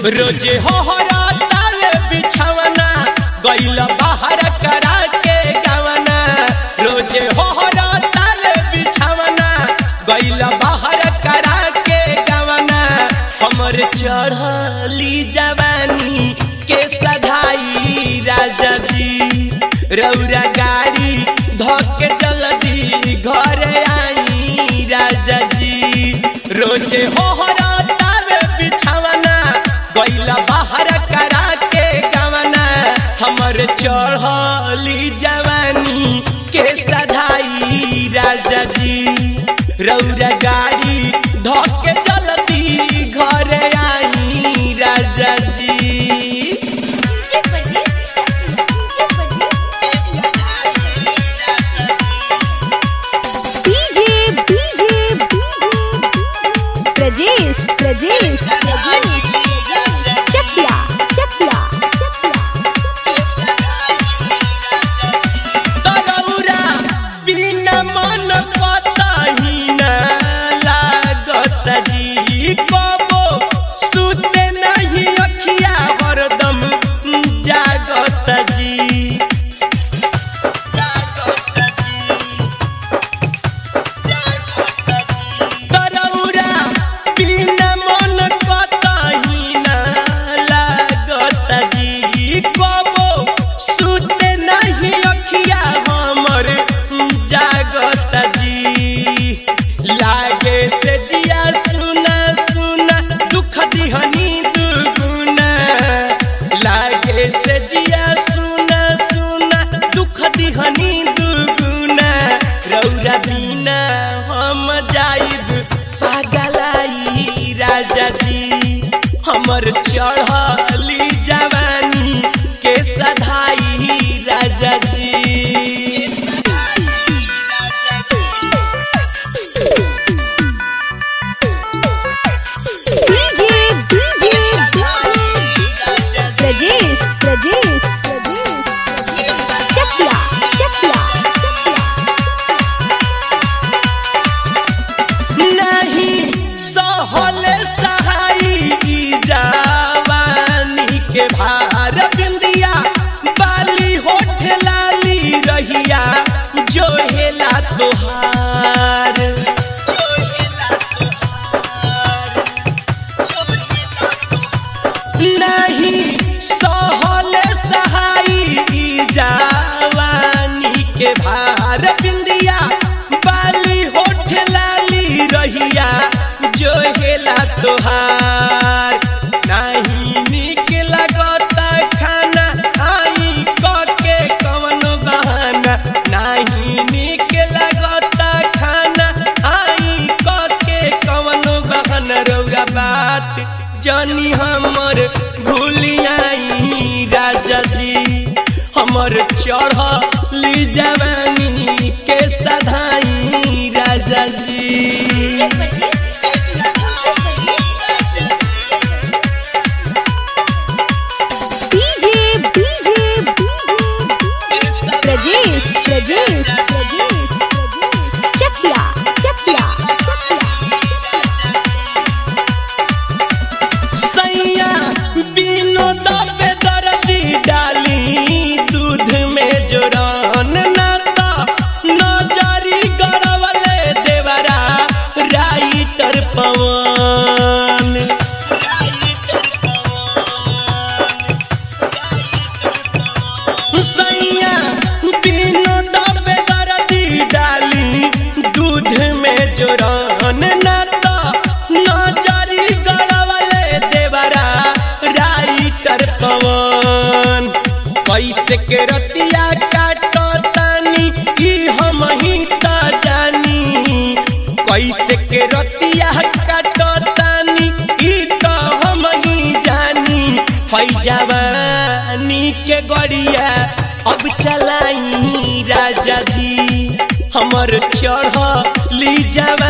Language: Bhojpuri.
रोजे हो तावे बिछवना गइल बाहर करा के गवना रोजे हो तावे बिछवना गइल बाहर करा के गवना हमर चढ़ली जवानी के सधाई राजा जी रौरा गाड़ी धके जल्दी घरे आई राजा जी रोजे हो तावे बिछवना गइल बाहर करा के गवना हमर चढ़ली जवानी के सधाई राजा जी रौरा गाड़ी धके जल्दी घरे आई राजा जी DJ Pardes DJ Pardes DJ DJ Prajesh Prajesh Chakiya Chakiya Taraura बिना मन पताही न लागत जी कबो सुते नहीं अखिया हरदम जागत जी जागत जी तरौरा बिना मन कतही न लागत जी कबो सुते नहीं अखिया हमर जागत जी लागे से जिया सुना सुना दुख दिहनी दुगुना लागे से जिया सुना सुना दुख दिहनी दुगुना रौरा बिना हम जाइब पागलाई राजा जी हमर चढ़ली जवानी के सधाई राजा जी डीजे डीजे प्रजेश प्रजेश चकिया चकिया नहीं सहल सहाई जवानी के भार बिंदिया बाली होठ लाली रहिया जो हेला तोहार जो हेला तोहार, जो हेला तोहार। नहीं सहल सहाई जवानी के भार बिंदिया बाली होठ लाली रहिया जो हेला तोहार नहीं निक लगता खाना आई के कवन बहाना नहीं निक लगता खाना आई के कवन बहाना रौगा बात जानी हमर भूलियाई राजा जी हमर चढ़ली जवानी के सधाई राजा जी डीजे डीजे प्रजेश प्रजेश चकिया चकिया सैया बिनो दबे दर्दी डाली दूध में जोरान नाता नजरी गड़वले देवरा राइटर पवन सैया बिनो दबे दर्दी डाली दूध में जोरान नाता नजरी गड़वले देवरा राइटर पवन कैसे के रतिया काटो तानी ई हम ही त जानी कैसे के रतिया काटो तानी ई त हम ही जानी फैजवानी के गड़िया अब चलाई राजा जी हमर चढ़ली जवानी